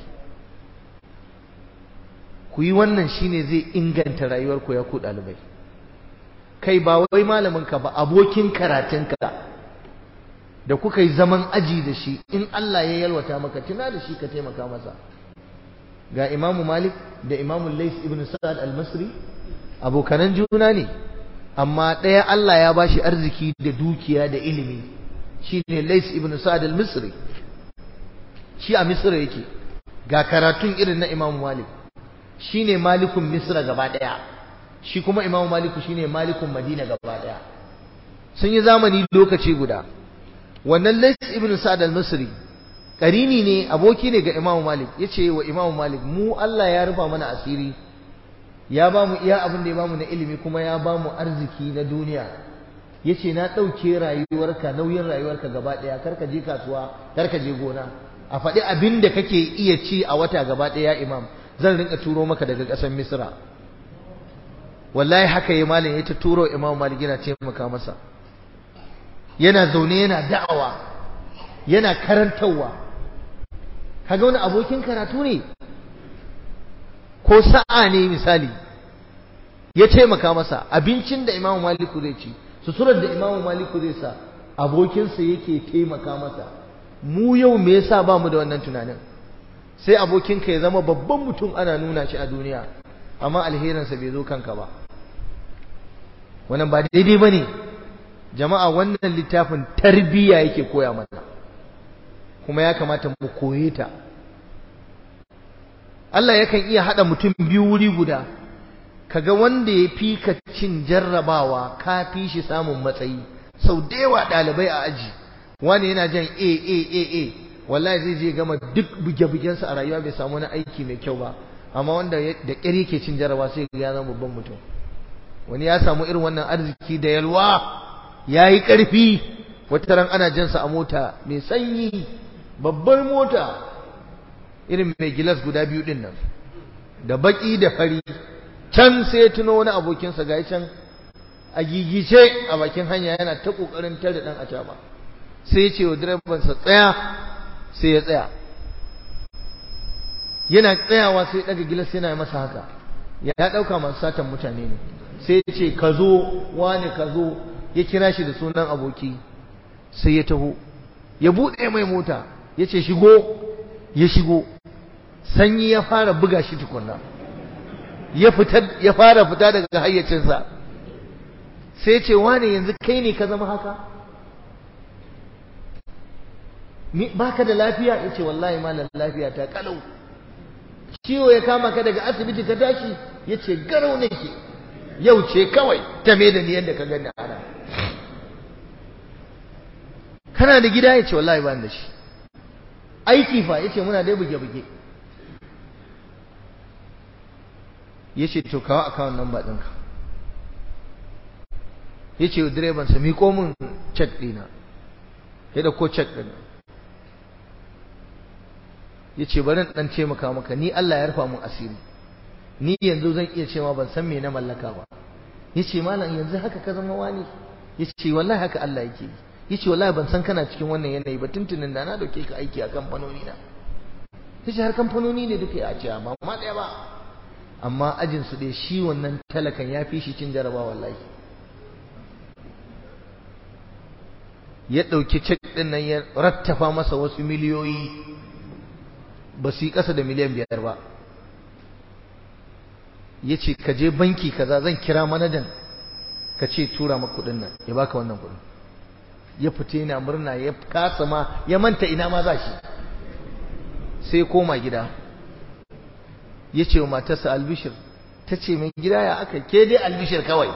ku yi wannan shine zai inganta rayuwar ku ya ku dalibai kai ba wai malamin ka ba abokin karatun ka da kuka yi zaman aji da shi in Allah ya yalwata maka tuna da shi ka taimaka masa ga Imamu Malik da Imamu Lais ibn Sa'ad al-Masri abokanan juna ne amma ɗaya Allah ya bashi arziki da dukiya da ilimi shine Lais ibn Sa'ad al-Misri shi a Misra yake ga karatun irin na Imam Malik shine malikun Misra gaba ɗaya shi kuma Imam Malik shine malikun Madina gaba ɗaya sun yi zamani lokaci guda wannan Lais ibn Sa'ad al-Misri karini ne aboki ne ga Imam Malik yace wa Imam Malik mu Allah ya rufa mana asiri ya ba mu iya abin da ya ba mu na ilimi kuma ya ba mu arziki na duniya ya ce na ɗauke rayuwarka nauyin rayuwarka gaba ɗaya karka je kasuwa karka je gona a faɗi abin da kake iya ci a wata gaba ɗaya imam zan rinka turo maka daga ƙasar misra wallahi haka ya malam ya ta turo imam malik yana taimaka masa yana zaune yana da'awa yana karantarwa kaga wani abokin karatu ne ko sa'a ne misali ya taimaka masa abincin da imamu maliku zai ci suturar da imamu maliku zai sa abokinsa yake taimaka masa mu yau me yasa ba mu da wannan tunanin sai abokinka ya zama babban mutum ana nuna shi a duniya amma alherinsa bai zo kanka ba wannan ba daidai ba ne jama'a wannan littafin tarbiyya yake koya mana kuma ya kamata mu koye ta Allah yakan iya haɗa mutum biyu wuri guda kaga wanda ya fi ka cin jarrabawa ka fi shi samun matsayi sau da yawa ɗalibai a aji wani yana jan a a a a wallahi zai je gama duk buge-bugensa a rayuwa bai samu wani aiki mai kyau ba amma wanda da ƙyar yake cin jarraba sai ya zama babban mutum wani ya samu irin wannan arziki da yalwa ya yi ƙarfi wata ran ana jansa a mota mai sanyi babbar mota irin mai gilas guda biyu din nan da baki da fari can sai ya tuno wani abokinsa ga can a gigice a bakin hanya yana ta kokarin tare dan acaba sai ya ce wa direban sa tsaya sai ya tsaya yana tsayawa sai ya daga gilas yana masa haka ya dauka masu satan mutane ne sai ya ce ka zo wani ka zo ya kira shi da sunan aboki sai ya taho ya buɗe mai mota ya ce shigo ya shigo sanyi ya fara buga shi tukunna ya fita ya fara fita daga hayyacinsa sai ce wane yanzu kai ne ka zama haka baka da lafiya yace wallahi malam lafiya ta kalau ciwo ya kama ka daga asibiti ka tashi yace garau nake yau ce kawai ta me da ni yadda ka gani ana kana da gida yace wallahi ba da shi aiki fa yace muna dai buge buge yace to kawo account number ɗinka yace wa direban sa miƙo min check ɗina ya dauko check ɗin yace bari in dan taimaka maka ni Allah ya rufa mun asiri ni yanzu zan iya cewa ban san me na mallaka ba yace malam yanzu haka ka zama wani yace wallahi haka Allah yake yi yace wallahi ban san kana cikin wannan yanayi ba tuntunin da na dauke ka aiki a kamfanoni na yace har kamfanoni ne duka ya ce ba ma daya ba amma ajin su dai shi wannan talakan ya fi shi cin jaraba wallahi ya dauki cek din nan ya rattafa masa wasu miliyoyi ba su yi kasa da miliyan biyar ba ya ce ka je banki kaza zan kira manajan ka ce tura maka kudin nan ya baka wannan kudin ya fita yana murna ya kasa ma ya manta ina ma za shi sai koma gida ya ce wa matarsa albishir ta ce mai gida ya aka ke dai albishir kawai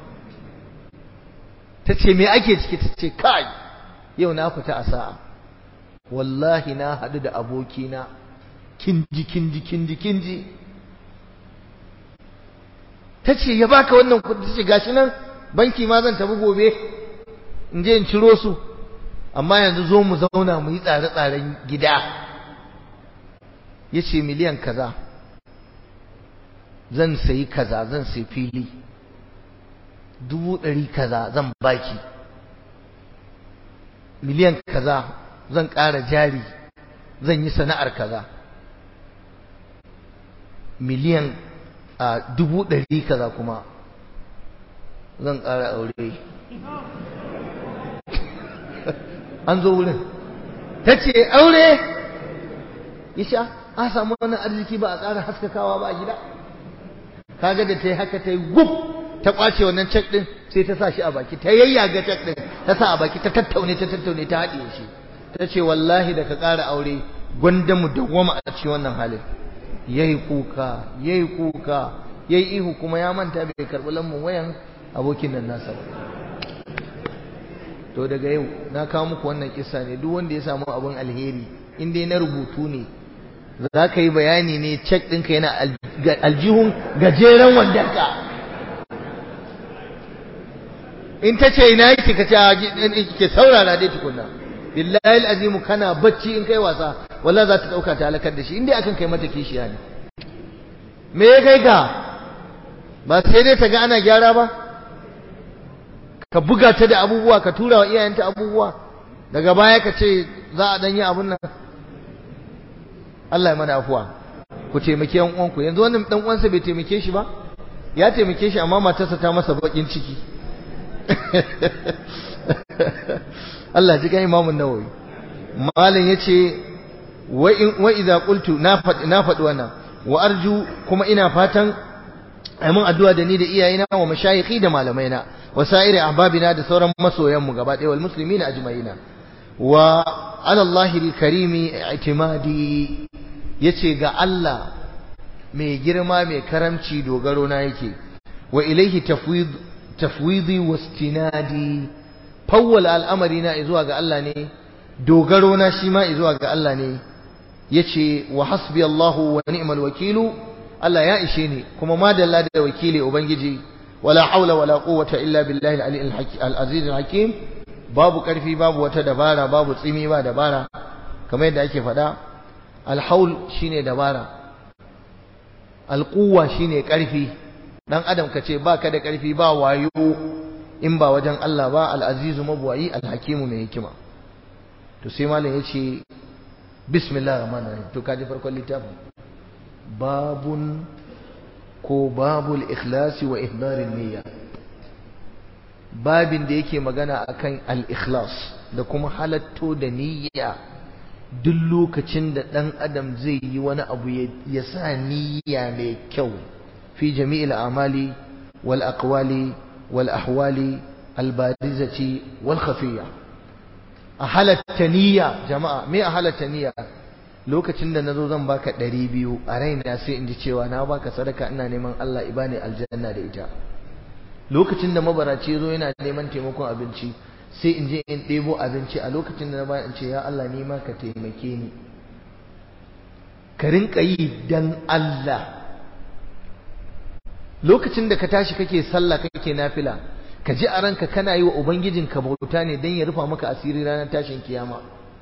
ta ce mai ake ciki ta ce kai yau na fita a sa'a wallahi na haɗu da abokina kinji kinji kinji kinji ta ce ya baka wannan kudi ta ce gashi nan banki ma zan tafi gobe in je in ciro su amma yanzu zo mu zauna mu yi tsare-tsaren gida ya ce miliyan kaza zan sayi kaza zan sayi fili dubu ɗari kaza zan baki miliyan kaza zan ƙara jari zan yi sana'ar kaza miliyan a dubu ɗari kaza kuma zan ƙara aure an zo wurin ta ce aure isha a samu wani arziki ba a ƙara haskakawa ba a gida kaga da ta yi haka ta yi gub ta ƙwace wannan cek ɗin sai ta sa shi a baki ta yayyaga cek ɗin ta sa a baki ta tattaune ta tattaune ta haɗiye shi ta ce wallahi da ka ƙara aure gwanda mu dawwama a cikin wannan halin yayi kuka yayi kuka yayi ihu kuma ya manta bai karɓi lambun wayan abokin nan nasa ba to daga yau na kawo muku wannan kissa ne duk wanda ya samu abin alheri in dai na rubutu ne za ka yi bayani ne cek ɗinka yana aljihun gajeren wandonka in ta ce ina yake ka ce ke saurara dai tukunna billahi azimu kana bacci in kai wasa walla za ta ɗauka ta halakar da shi in dai akan kai mata kishiya ne me ya kai ka ba sai dai ta ga ana gyara ba ka buga ta da abubuwa ka tura wa iyayenta abubuwa daga baya ka ce za a danyi abun nan Allah ya mana afuwa ku taimake yan uwanku yanzu wannan dan uwansa bai taimake shi ba ya taimake shi amma matarsa ta masa bakin ciki Allah ji ga Imam Nawawi malam yace wa in wa idza qultu na faɗi na faɗi wannan wa arju kuma ina fatan amin addu'a da ni da iyayena wa mashayikhi da malamaina wa sa'iri ahbabina da sauran masoyanmu gaba ɗaya wal muslimina ajma'ina wa ala Allahil karimi i'timadi yace ga Allah mai girma mai karamci dogaro na yake wa ilaihi tafwid tafwidi wastinadi fawwal al'amari na zuwa ga Allah ne dogaro na shi ma zuwa ga Allah ne yace wa hasbi Allahu wa ni'mal wakilu Allah ya ishe ni kuma madalla da wakili ubangiji wala haula wala quwwata illa billahi al-ali al-aziz al-hakim babu karfi babu wata dabara babu tsimi ba dabara kamar yadda ake faɗa al-haul shine dabara al-quwwa shine karfi dan adam ka ce baka da karfi ba wayo in ba wajen Allah ba al-azizu mabwayi al-hakimu mai hikima to sai malam yace bismillahir rahmanir rahim to kaji farkon littafin babun ko babul ikhlasi wa ihdarin niyya babin da yake magana akan al-ikhlas da kuma halatto da niyya duk lokacin da dan adam zai yi wani abu ya sa niyya mai kyau fi jami'il amali wal aqwali wal ahwali al barizati wal khafiyya a halatta niyya jama'a me a halatta niyya lokacin da nazo zan baka ɗari biyu a raina sai in ji cewa na baka sadaka ina neman Allah ibani aljanna da ita lokacin da mabaraci ya zo yana neman taimakon abinci sai in je in ɗebo abinci a lokacin da na bayan in ce ya Allah ni ma ka taimake ni ka rinka yi dan Allah lokacin da ka tashi kake sallah kake nafila ka ji a ranka kana yi wa ubangijinka bauta ne dan ya rufa maka asiri ranar tashin kiyama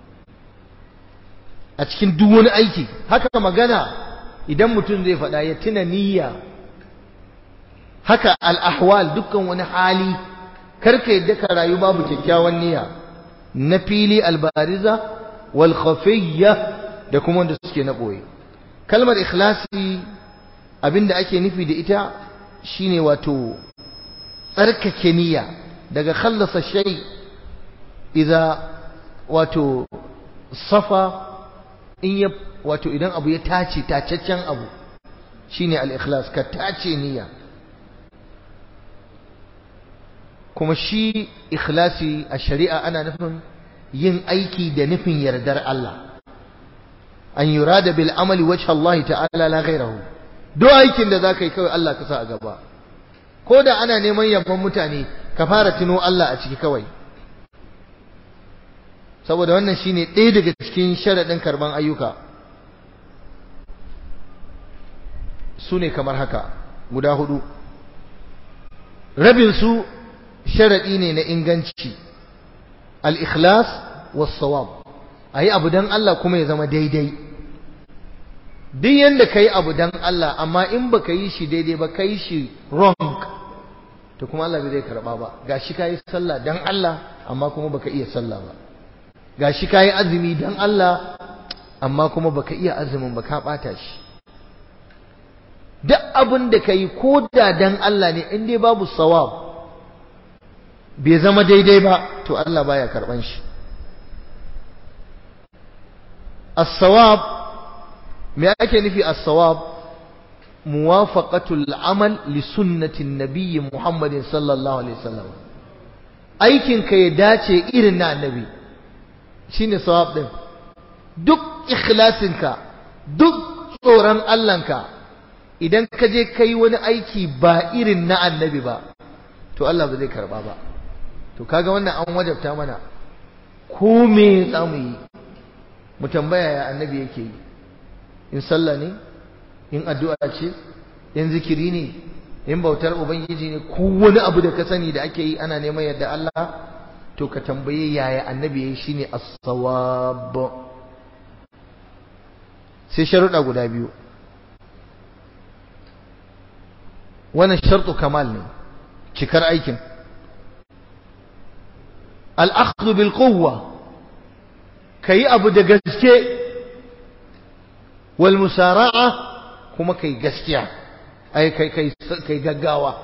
a cikin duk wani aiki haka magana idan mutum zai faɗa ya tuna niyya haka al'ahwal dukkan wani hali karka yadda ka rayu babu kyakkyawan niyya na fili albariza wal khafiyya da kuma wanda suke na ɓoye kalmar ikhlasi abinda ake nufi da ita shine wato tsarkake niyya daga khallasa shay idza wato safa in ya wato idan abu ya tace tacaccen abu shine al-ikhlas ka tace niyya kuma shi ikhlasi a shari'a ana nufin yin aiki da nufin yardar Allah an yurada bil amali wajha Allah ta'ala la ghayrahu do aikin da zaka yi kawai Allah ka sa a gaba ko da ana neman yabon mutane ka fara tuno Allah a ciki kawai saboda wannan shine ɗaya daga cikin sharaɗin karban ayyuka su ne kamar haka guda hudu rabin su sharaɗi ne na inganci al-ikhlas was-sawab ayi abu dan Allah kuma ya zama daidai duk yanda kai abu dan Allah amma in baka yi shi daidai ba kai shi wrong to kuma Allah bai zai karba ba gashi kai sallah dan Allah amma kuma baka iya sallah ba gashi kai azumi dan Allah amma kuma baka iya azumin ba ka bata shi duk abin da kai ko da dan Allah ne in dai babu sawab bai zama daidai ba to Allah baya karban shi as-sawab me ake nufi as-sawab muwafaqatul amal li sunnati nabiyyi Muhammadin sallallahu alaihi wasallam aikin ka ya dace irin na annabi shine sawab din duk ikhlasin ka duk tsoron Allah ka idan ka je kai wani aiki ba irin na annabi ba to Allah ba zai karba ba to kaga wannan an wajabta mana ko me za mu yi mu tambaya ya annabi yake yi in sallah ne in addu'a ce in zikiri ne in bautar ubangiji ne ko wani abu da ka sani da ake yi ana neman yadda Allah to ka tambaye yaya annabi yayi shine as-sawab sai sharuɗa guda biyu wannan shartu kamal ne cikar aikin al'akhdhu bil quwwa kai abu da gaske wal musara'a kuma kai gaskiya ai kai kai kai gaggawa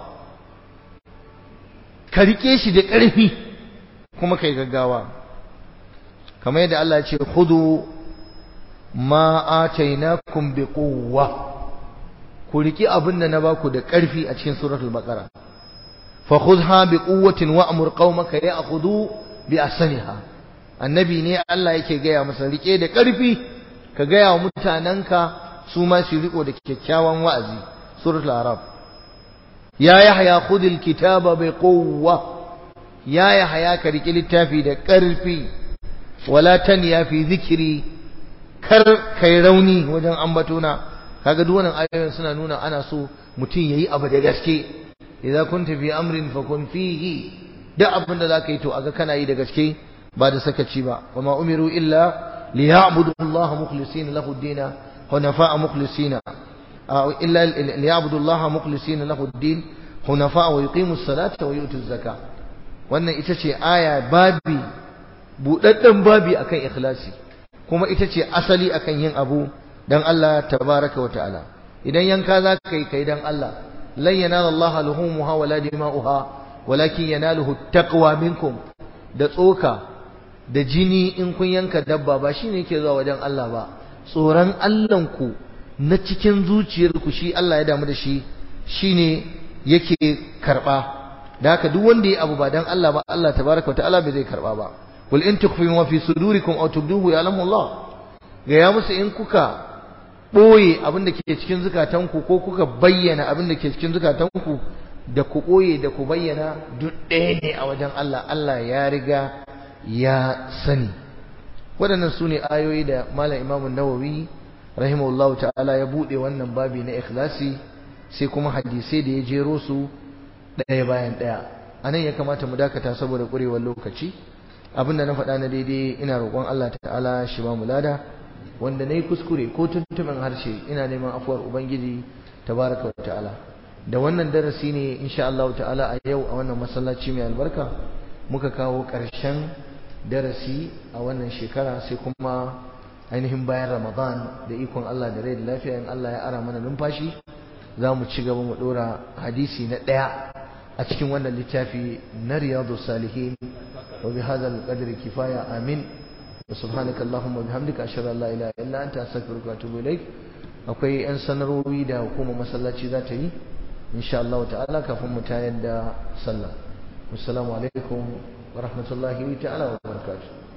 ka rike shi da ƙarfi kuma kai gaggawa kamar yadda Allah ya ce khudu ma atainakum bi quwwa ku riki abin da na baku da ƙarfi a cikin suratul baqara fa khudha bi quwwatin wa'mur qaumaka ya'khudhu bi ahsaniha annabi ne Allah yake gaya masa rike da ƙarfi ka gaya wa mutananka su ma su riko da kyakkyawan wa'azi suratul arab ya yahya khudil kitaba bi quwwa ya yahya ka riki littafi da ƙarfi wala tanya fi zikri kar kai rauni wajen ambatona kaga duk wannan ayoyin suna nuna ana so mutum yayi abu da gaske idza kunta fi amrin fakun fihi duk abin da zaka yi to aga kana yi da gaske ba da sakaci ba wama umiru illa liya'budu Allah mukhlisina lahu ad-din hunafa'a mukhlisina illa liya'budullaha mukhlisina lahu ad-din hunafa wa yuqimus salata wa yutuz zakah wannan ita ce aya babi budadden babi akan ikhlasi kuma ita ce asali akan yin abu dan Allah tabaraka wa ta'ala idan yanka za ka yi kai dan Allah lan yanala Allah luhumuha wala dima'uha walakin yanaluhu taqwa minkum da tsoka da jini in kun yanka dabba ba shine yake zuwa wajen Allah ba tsoron Allahn ku na cikin zuciyarku shi Allah ya damu da shi shine yake karba da haka duk wanda ya abu ba dan Allah ba Allah tabaraka wa ta'ala bai zai karba ba qul in tukhfu ma fi sudurikum aw tubduhu ya'lamu Allah ga ya musu in kuka ɓoye abin da ke cikin zukatanku ko kuka bayyana abin da ke cikin zukatanku da ku ɓoye da ku bayyana duk ɗaya ne a wajen Allah Allah ya riga ya sani waɗannan su ne ayoyi da malam imamun nawawi rahimahullahu ta'ala ya buɗe wannan babi na ikhlasi sai kuma hadisai da ya jero su ɗaya bayan ɗaya a nan ya kamata mu dakata saboda ƙurewar lokaci abin da na faɗa na daidai ina roƙon Allah ta'ala shi ba mu lada wanda na yi kuskure ko tuntumin harshe ina neman afuwar ubangiji tabaraka wa ta'ala da wannan darasi ne insha Allah ta'ala a yau a wannan masallaci mai albarka muka kawo ƙarshen darasi a wannan shekara sai kuma ainihin bayan ramadan da ikon Allah da rai da lafiya in Allah ya ara mana numfashi za mu ci gaba mu ɗora hadisi na ɗaya a cikin wannan littafi na riyadu salihin wa bi hadal qadri kifaya amin subhanaka allahumma bihamdika ashhadu an la ilaha illa anta astaghfiruka wa atubu ilaik akwai yan sanarwowi da hukumar masallaci za ta yi insha Allah ta'ala kafin mu tayar da sallah assalamu alaikum wa rahmatullahi ta'ala wa barakatuh